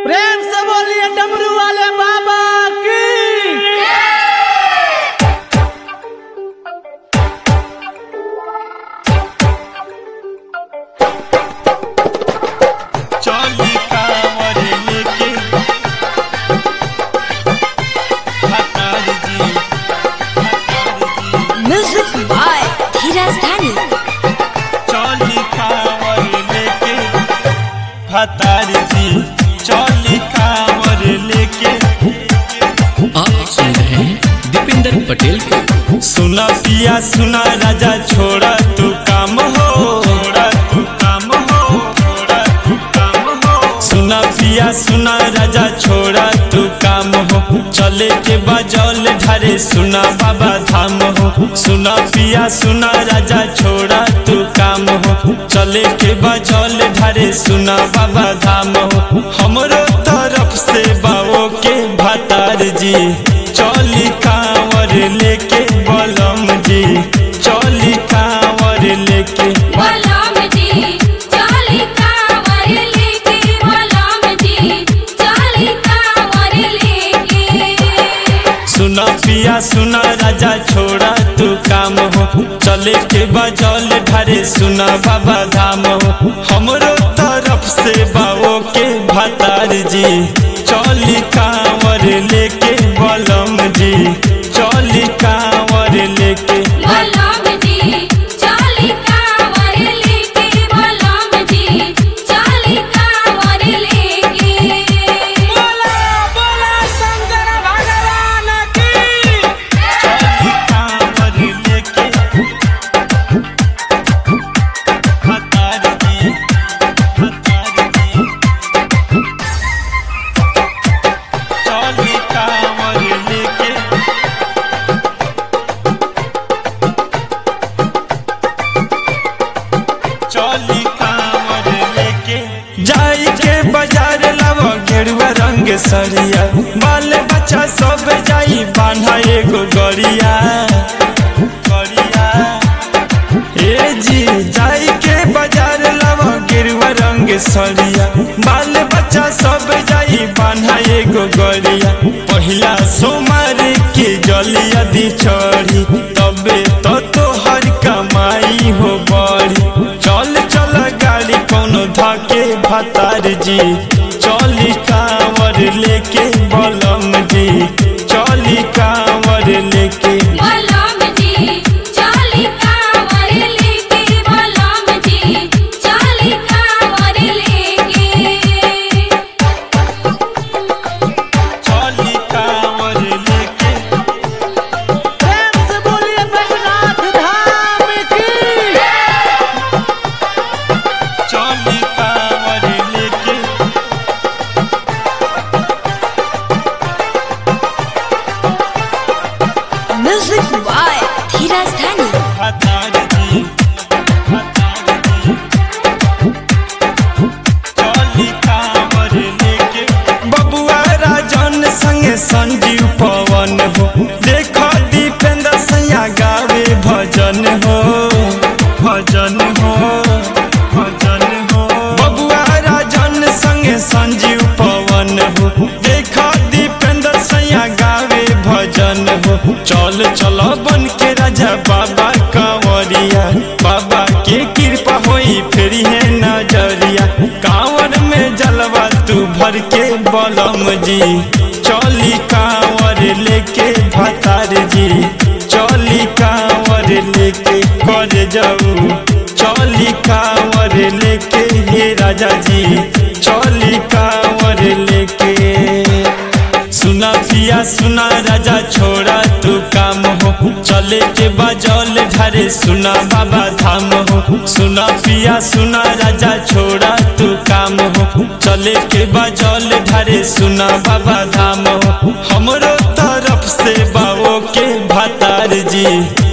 प्रेम से बोलिए डमरू वाले बाबा की चली कांवर लेके हतार जी Music by Dheeraj Dhani. चली कांवर लेके हतार जी चली कांवर लेके आप सुन रहे हैं दीपेंद्र पटेल को सुना पिया सुना राजा छोड़ा तू काम हो छोड़ा तू काम हो छोड़ा तू काम हो सुना पिया सुना राजा छोड़ा तू काम हो चले के बजौल ढारे सुना बाबा धाम हो सुना पिया सुना राजा छोड़ा तू काम हो चले के बजौल ढारे सुना बाबा धाम हो हमरो तरफ से बाबो के भतार जी चली कांवर लेके बलम जी चली कांवर लेके बलराम जी चाली कांवर लेके बलराम जी चाली कांवर लेके सुना पिया सुना राजा छोड़ा तू काम हो चले के बजौल ढारे सुना बाबा धाम हो हमरो तरफ से बाबो के भतार जी चली कांवर लेके बलम जी चली कांवर लेके बलराम जी चाली कांवर लेके बलराम जी चाली कांवर लेके बोला बोला शंकर भगवान की चली कांवर लेके हतार जी हतार जी चली कांवर लेके चली कांवर लेके जाई के बाजार लावा गेरुआ रंग सरिया बाल बच्चा सब जाई बांधा एगो गरिया गरिया ए जी जाई के बाजार लावा गेरुआ रंग सरिया बाल बच्चा सब जाई बांधा एगो गरिया पहिला सोमार के जलिया दी चढ़ी तबे तो तोहर कमाई हो बड़ी चल चल गाड़ी कोनो धके भतार जी चली कांवर लेके बलम जी चली कांवर लेके बलराम जी चाली कांवर लेके बलराम जी चाली कांवर लेके चली कांवर लेके प्रेम से बोलिए बैजनाथ धाम की चली कांवर लेके Music by Dheeraj Dhani. भतार जी भतार जी चली कांवर लेके बबुआ राजन संगे संजीव पवन हो देखो दीपेंद्र सैया गावे भजन हो भजन हो भजन हो बबुआ राजन संगे संजीव पवन हो देखो दीपेंद्र सैया गावे भजन हो चल चलो बन के राजा बाबा कांवरिया बाबा के कृपा होई फेरी है नजरिया कांवर में जलवा तू भर के बलम जी चली कांवर लेके भतार जी चली कांवर लेके कर जाऊ चली कांवर लेके हे राजा जी चली कांवर लेके सुना पिया सुना राजा छोड़ा तू काम हो चले के बजौल ढारे सुना बाबा धाम हो सुना पिया सुना राजा छोड़ा तू काम हो चले के बजौल ढारे सुना बाबा धाम हो हमरो तरफ से बाबो के भतार जी